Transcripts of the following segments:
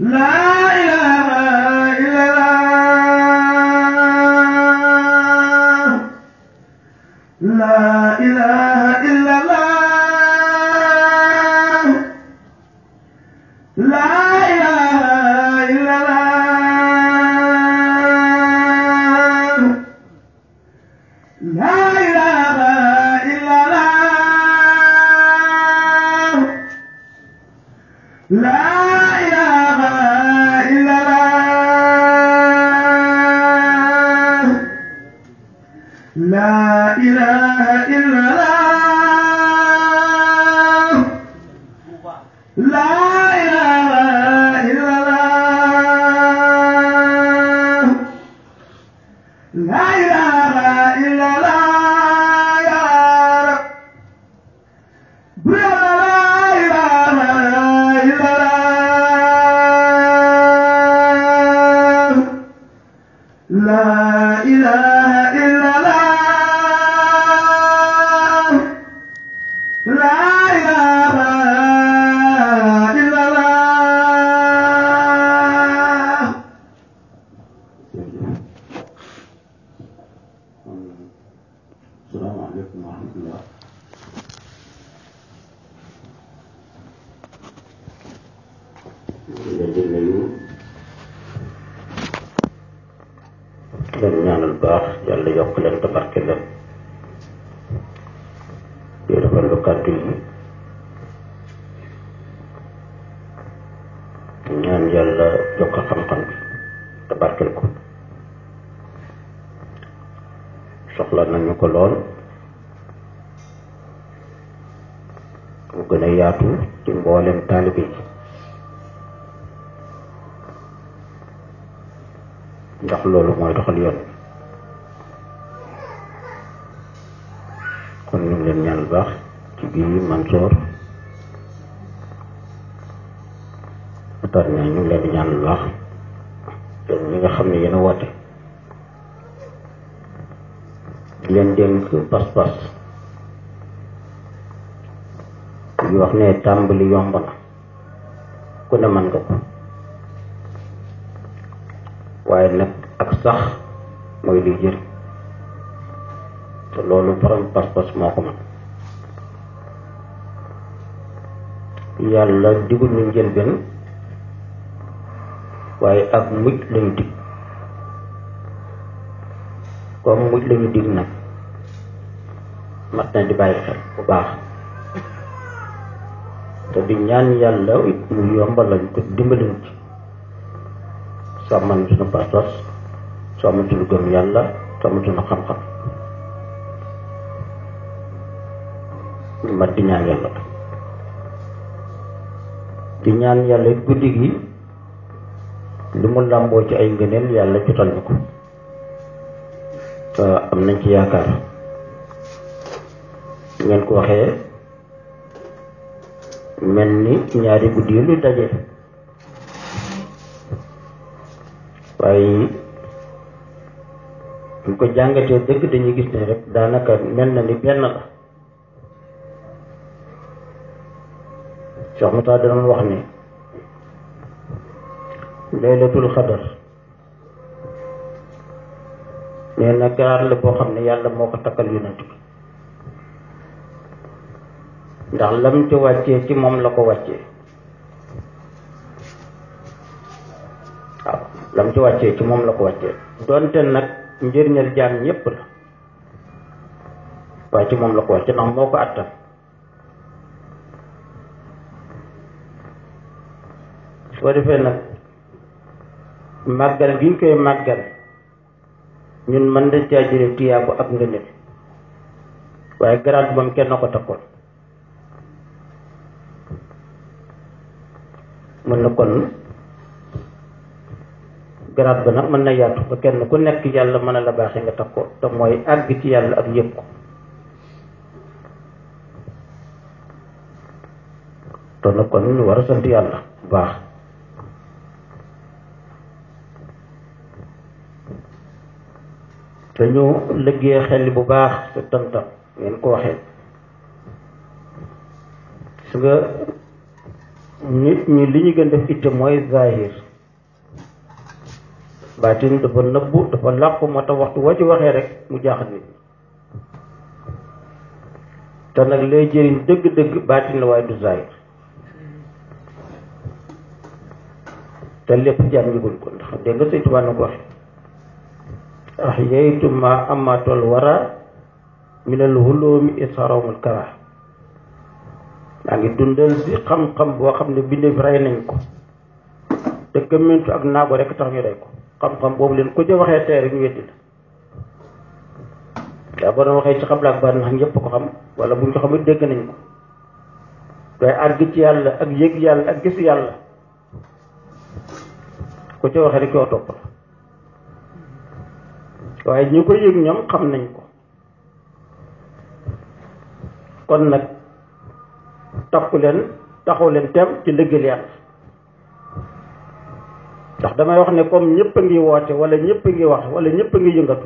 لا إله إلا الله لا إله إلا الله لا إله إلا الله لا إله إلا الله لا إله إلا الله لا إله إلا الله لا إله إلا الله لا إله إلا الله يا رب لا إله إلا الله لا إله إلا الله لا إله إلا الله السلام عليكم ورحمة الله leen di nuyu leen ñaanal baax yàlla yokk leen te barke leen di rafetlu kàddu yi ñaan yàlla yokk xam-xam bi te barkel ko soxla nañu ko lool mu gën a yaatu ci mboolem taalibe yi ndax loolu mooy doxal yoon kon ñu ngi leen ñaan baax ci bii Mansoor atar ñaa ñu ngi leen di ñaan baax te ñi nga xam ne yéen a woote di leen dénk pas-pas yu wax ne tàmbali yomb na ku ne mën nga ko waaye nag ak sax mooy liy jëriñ te loolu borom pas-pas moo ko mën yàlla digul ñu njëlbeen waaye ak mujj lañu dig comme mujj lañu dig nag mat na di bàyyi xel bu baax te di ñaan yàlla it mu yombalañ ko dimbaliñ ci sàmmal suñu pas-pas sàmmal suñu gëm yàlla sàmmal suñu xam-xam mat di ñaan yàlla di ñaan yàlla it guddi gi li mu làmboo ci ay ngëneel yàlla jotal ñu ko te am nañ ci yaakaar ngeen ko waxee mel ni ñaari guddi yi lu daje waaye ñu ko jàngatee dëgg dañuy gis ne rek daanaka mel na ni benn la Cheikh Moussa dana wax ni laylatul xadar nee na garaat la boo xam ne yàlla moo ko takkal yonent bi ndax lam ci wàccee ci moom la ko wàccee waaw lam ci wàccee ci moom la ko wàccee donte nag njëriñal jaam ñépp la waaye ci moom la ko wàccee ndax moo ko attan su ko defee nag màggal gi ñu koy màggal ñun mën dañ caa jële tiyaabu ak ngëneel waaye garaat moom kenn ko takkoon mën na kon garaat ba nag mën na yaatu ba kenn ku nekk yàlla mën a la baaxee nga takkoo te mooy àgg ci yàlla ak yëpp ko te nag kon ñu war a sant yàlla bu baax te ñu liggéey xel bu baax te tantam ngeen ko waxee su nga nit ñi li ñu gën def itte mooy zahir baatin dafa nëbbu dafa làqu moo tax waxtu woo ci waxee rek mu jaaxal nit ñi te nag lay jëriñ dëgg-dëgg baatin la waaye du zahir te lépp jaam yëguñ ko ndax dégg nga Sëñ Tuubaa na ko waxe ahyaytu ma amatul wara minal hulumi isarawmul kara maa ngi dundal si xam-xam boo xam ne bindee fi rey nañ ko te gëmmentu ak naago rek tax ñu rey ko xam-xam boobu leen ku ca waxee tey rek ñu weddi la waaw boo doon waxee ci xam laak baa ndax ñëpp ko xam wala buñ ko xamit dégg nañ ko waaye àgg ci yàlla ak yëg yàlla ak gis yàlla ku ca waxee rek yoo topp la waaye ñi ko yëg ñoom xam nañ ko kon nag takku leen taxaw leen tem ci liggéeyal yàlla ndax damay wax ne comme ñëpp a ngi woote wala ñëpp a ngi wax wala ñëpp a ngi yëngatu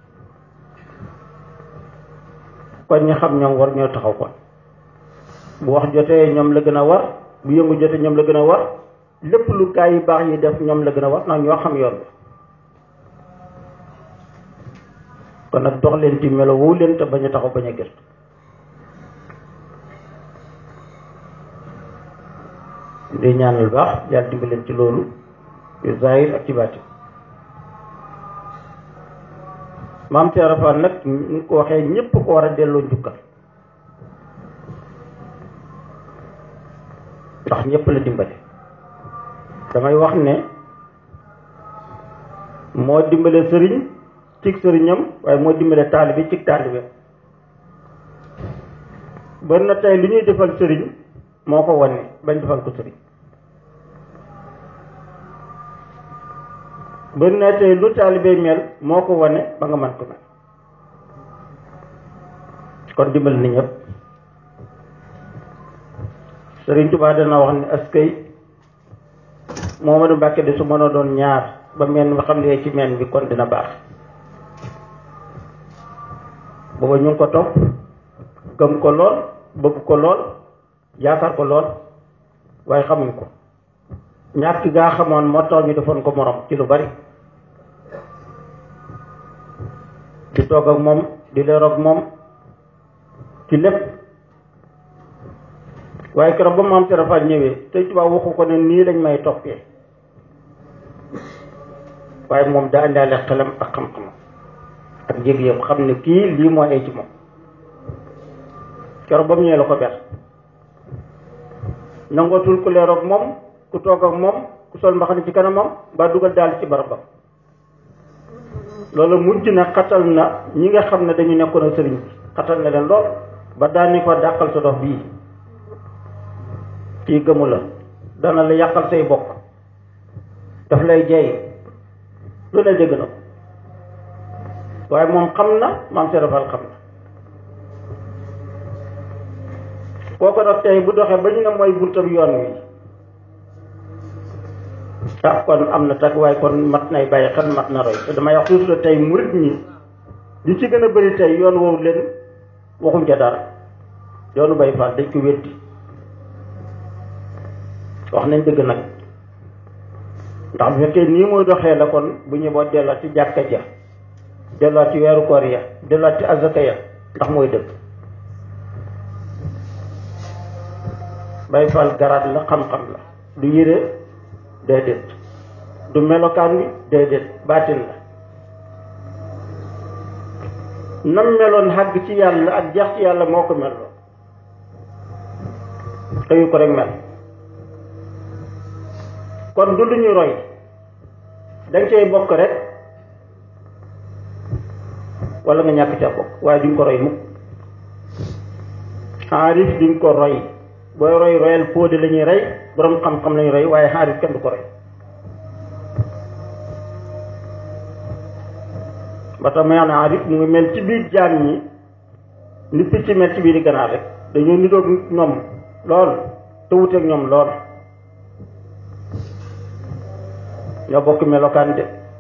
kon ñi xam ñoom war ñoo taxaw kon bu wax jotee ñoom la gën a war bu yëngu jotee ñoom la gën a war lépp lu gaa yi baax yi def ñoom la gën a war ndax ñoo xam yoon bi kon nag dox leen ci melo woo leen te bañ a taxaw bañ a gëstu di ñaanal baax yàlla dimbali leen ci loolu ci zahir ak ci baati maam Cheikh Rafal nag ñu ko waxee ñépp ko war a delloo njukkal ndax ñépp la dimbali damay wax ne moo dimbale sëriñ cig sëriñam waaye moo dimbale taalibe cig taalibe bari na tey lu ñuy defal sëriñ moo ko wane bañ defal ko sëriñ bari na tey lu taalibe mel moo ko wane ba nga man ko mel kon dimbal ni ñëpp sëriñ Tuubaa dana wax ne askay Moomadu Mbàkke de su mënoo doon ñaar ba meen nga xam ne ci meen bi kon dina baax booba ñu ngi ko topp gëm ko lool bëgg ko lool yaakaar ko lool waaye xamuñ ko ñàkk gaa xamoon moo tax ñu defoon ko morom ci lu bari di toog ak moom di leer ak moom ci lépp waaye keroog ba maam Cheikh Rafal ñëwee te tubaab waxu ko ne nii lañ may toppee waaye moom daa indaale xelam ak xam-xam ak yëg-yëg xam ne kii lii moo ay ci moom keroog ba mu ñëwee la ko ber nangootul ku leer ak moom ku toog ak moom ku sol mbaxane ci kanamam ba dugal daal ci barabam loolu mujj na xatal na ñi nga xam ne dañu nekkoon ak sëriñ bi xatal na leen lool ba daani ko dàqal sa dox bii kii gëmu la dana la yàqal say bokk daf lay jey lu ne dégg na ko waaye moom xam na maam Cheikh Rafal xam na kooku nag tey bu doxee ba ñu ne mooy buntam yoon wi ah kon am na tag waaye kon mat nay bàyyi xel mat na roy te damay wax toujours tey murit ñi li ci gën a bëri tey yoon woowu leen waxuñ ca dara yoonu bay faal dañ ko weddi wax nañ dëgg nag ndax bu fekkee nii muy doxee la kon bu ñu boo delluwaat ci jàkka ja delluwaat ci weeru koor ya delluwaat ci azaka ya ndax mooy dëgg bay faal garaat la xam-xam la du yére déedéet du melokaan wi déedéet baatin la nam meloon xàgg ci yàlla ak jeex ci yàlla moo ko meloo xëyu ko rek mel kon du lu ñu roy dañ cay bokk rek wala nga ñàkk ca bokk waaye duñ ko roy mukk xaarif duñ ko roy booy roy royal fóode la ñuy rey boroom xam-xam lañuy roy waaye xaarif kenn du ko roy ba tax may wax ne xaarif mu ngi mel ci biir jaam ñi ni picc mel ci biir ganaar rek dañoo niroog ñoom lool te wuteeg ñoom lool ñoo bokk melokaan de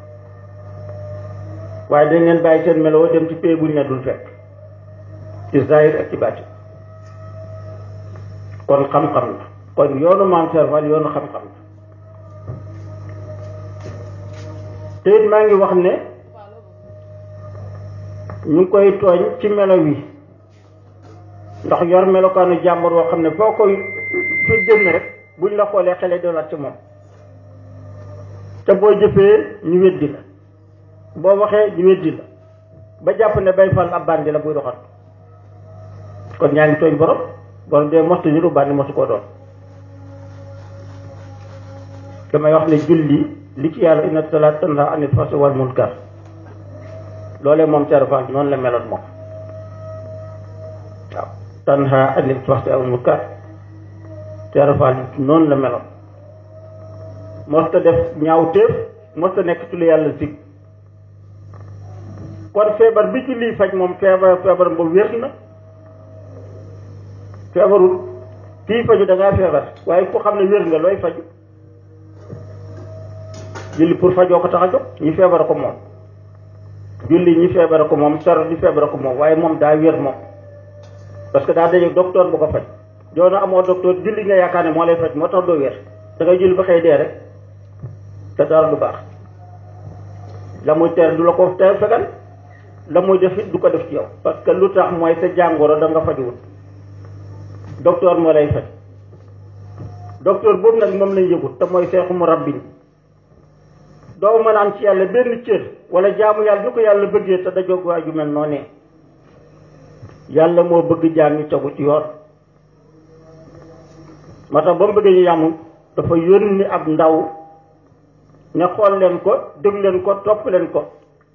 waaye dañ leen bàyyi seen meloo dem ci pay buñ ne dul fekk ci zahir ak ci baatin kon xam-xam la kon yoonu maam serval yoonu xam-xam la te it maa ngi wax ne ñu ngi koy tooñ ci melo wi ndax yor melokaanu jàmbur woo xam ne foo koy fi génn rek buñ la xoolee xele doolaat ci moom te boo jëfee ñu weddi la boo waxee ñu weddi la ba jàpp ne bay fal ab bandi la buy doxal kon ñaa ngi tooñ borom borom dee mostu ñu lu bandi mosu koo doon damay wax ne julli li ci yàlla inna salaat tanha anil fahsaa'i wal munkar loolee moom serval noonu la meloon moom waaw tanha anil fahsaa'i wal munkar serval noonu la meloon mosta def ñaawteef mosta nekk ci lu yàlla sig kon feebar bi ci lii faj moom feebar feebar boobu wér na feebarul kii faju da ngaa feebar waaye ku xam ne wér nga looy faju julli pour fajoo ko tax a jóg ñi feebar ko moom julli ñi feebar ko moom saro ñi feebar ko moom waaye moom daa wér moom parce que daa daje docteur bu ko faj doona amoo docteur julli nga yaakaar ne moo lay faj moo tax doo wér da ngay julli ba xëy dee rek te dara du baax la muy tere du la ko tere fegal la muy def it du ko def ci yow parce que lu tax mooy sa jàngoro da nga fajuwut docteur moo lay faj docteur boobu nag moom lañ yëgut te mooy seexu mu rabbin doo mën a am ci yàlla benn cër wala jaamu yàlla du ko yàlla bëggee te dajoog waa ju mel noonu yàlla moo bëgg jaam ñu tegu ci yoon moo tax ba mu bëggee ñu yàmul dafa yónni ab ndaw ne xool leen ko déglu leen ko topp leen ko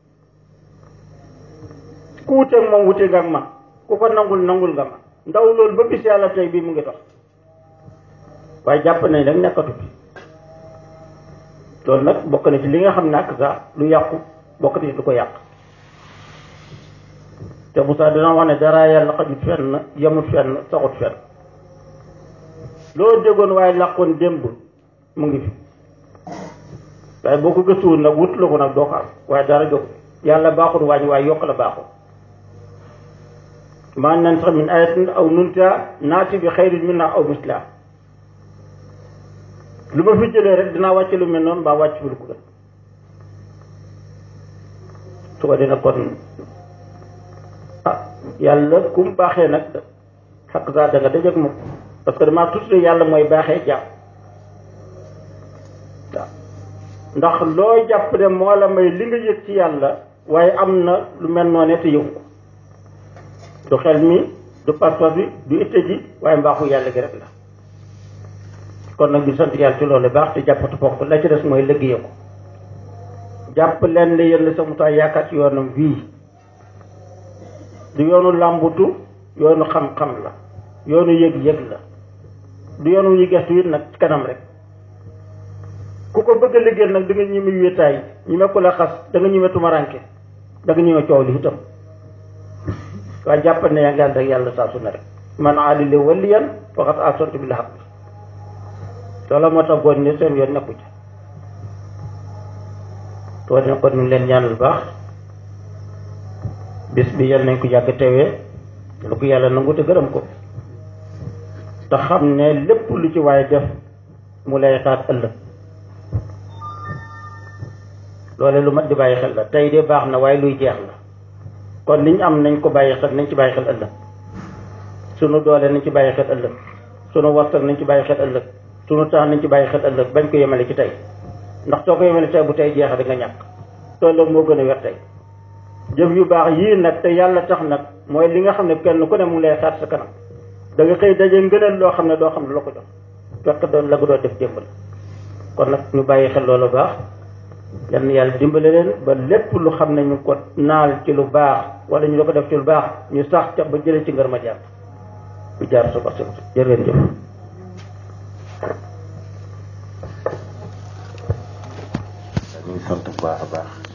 ku wuteeg moom wute nga ak man ku ko nangul nangul nga ma ndaw loolu ba bis yàlla tey bii mu ngi dox waaye jàpp nañ rek nekkatu fi loolu nag bokk na ci li nga xam ne ak sax lu yàqu bokk na ci lu ko yàq te Moussa dina wax ne dara yàlla xajut fenn yemut fenn saxut fenn loo déggoon waaye làqoon démb mu ngi fi waaye boo ko gëstuwul nag wut la ko nag doo ko am waaye dara jóg yàlla baaxul wàññi waaye yokk la baaxul maa nan sax min ayatin aw nunta naati bi xayrin minna aw misla lu ma fi jëlee rek dinaa wàcce lu mel noonu mbaa wàcc fi lu ko gën su ko dina kon ah yàlla ku mu baaxee nag xakk saa da nga dajeeg moom parce que damaa tudd yàlla mooy baaxee jàpp waaw ndax loo jàpp ne moo la may li nga yëg ci yàlla waaye am na lu mel noonu te yëgu ko du xel mi du passeport bi du itte ji waaye mbaaxu yàlla gi rek la kon nag ñu sant yàlla ci loolu baax te jàppatu foofu la ci des mooy liggéey ko jàpp leen ne yéen sa mutaay yaakaar ci yoonam bii du yoonu làmbutu yoonu xam-xam la yoonu yëg-yëg la du yoonu ñu gestu it nag ci kanam rek ku ko bëgg a liggéeyal nag da nga ñime wéetaay ñime ko la xas da nga ñime tumaranke da nga ñime coow li itam waaye jàppal ne yaa ngi ànd ak yàlla saa su ne rek man aadile waliyan faqat asontu bi la xaq loola moo tax goon ne seen yoon nekku ci too ne kon ñu leen ñaanal baax bis bi yal nañ ko yàgg tewee lu ko yàlla nangu te gërëm ko te xam ne lépp lu ci waaye def mu lay xaar ëllëg loole lu mat di bàyyi xel la tey de baax na waaye luy jeex la kon liñ am nañ ko bàyyi xel nañ ci bàyyi xel ëllëg sunu doole nañ ci bàyyi xel ëllëg sunu warsak nañ ci bàyyi xel ëllëg sunu temps nañ ci bàyyi xel ëllëg bañ ko yemale ci tey ndax soo ko yemale tey bu tey jeexee da nga ñàkk tolloo moo gën a wér tey jëf yu baax yii nag te yàlla tax nag mooy li nga xam ne kenn ku ne mu ngi lay xaar sa kanam da nga xëy daje ngëneel loo xam ne doo xam ne la ko jox fekk doon la nga doon def démb la kon nag ñu bàyyi xel loolu baax yal na yàlla dimbale leen ba lépp lu xam ne ñu ko naal ci lu baax wala ñu la ko def ci lu baax ñu sax ca ba jëlee ci ngër ma jàpp bu jaar su ko jërë ngeen jëf ñu ngi sant bu baax a baax